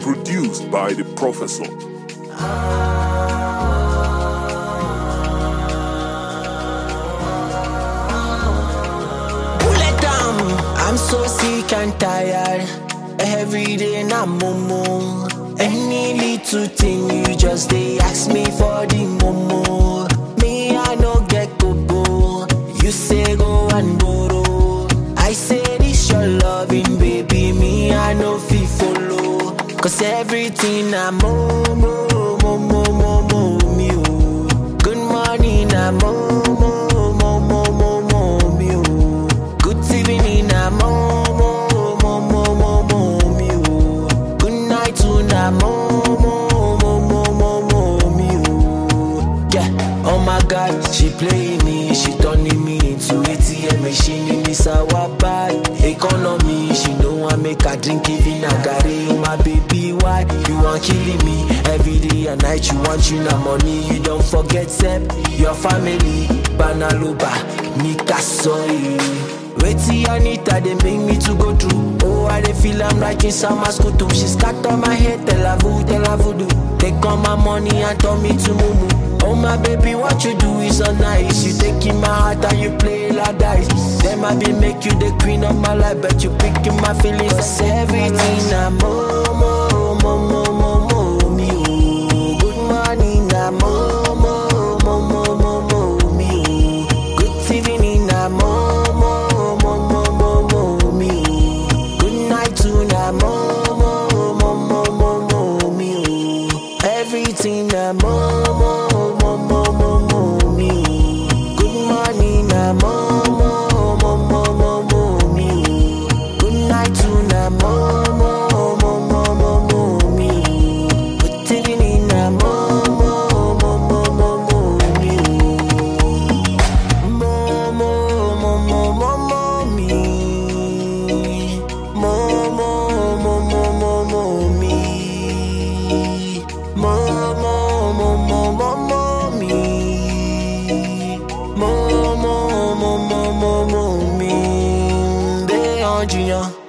Produced by the professor. Pull it down. I'm so sick and tired. Every day na momo. Any little thing you just they ask me for the momo. Me I no get go You say go and borrow. I say this your loving baby. Me I no fit follow. Cause everything na momo, momo, momo, me oh. Good morning na momo, momo, momo, me oh. Good evening na momo, momo, momo, me oh. Good night to na momo, momo, momo, me oh. Yeah, oh my God, she playing me, she turning me into ATM machine in this our bad economy. She know I make her drink even a gari. Oh my baby, why you want killing me every day and night? You want you na money, you don't forget Sep, your family, Banaloba, Nika soy. Wetin Anita they make me to go through. Oh, I dey feel I'm like in summer school too. She scatter my head, tell her voodoo, tell her voodoo. Take all my money and turn me to mumu. Oh my baby, what you do is so nice. You taking my heart and you play like dice. Then I be make you the queen of my life, but you picking my feelings. Cause everything na mo mo mo mo mo mo me oh. Good morning na mo mo mo mo mo mo me oh. Good evening na mo mo mo mo mo mo me oh. Good night to na mo mo mo mo mo mo me oh. Everything na mo mo mo mo mo mo me oh. Good morning na mo mo mo mo mo mo me oh. Good night to na mo mo mo mo mo mo me oh. Good evening na mo mo mo mo mo mo me oh. Mo mo mo mo mo mo me. Mo mo mo mo mo mo me. Mo mo mo mo mo mo me. Mo mo mo mo mo mo me. Be on junior.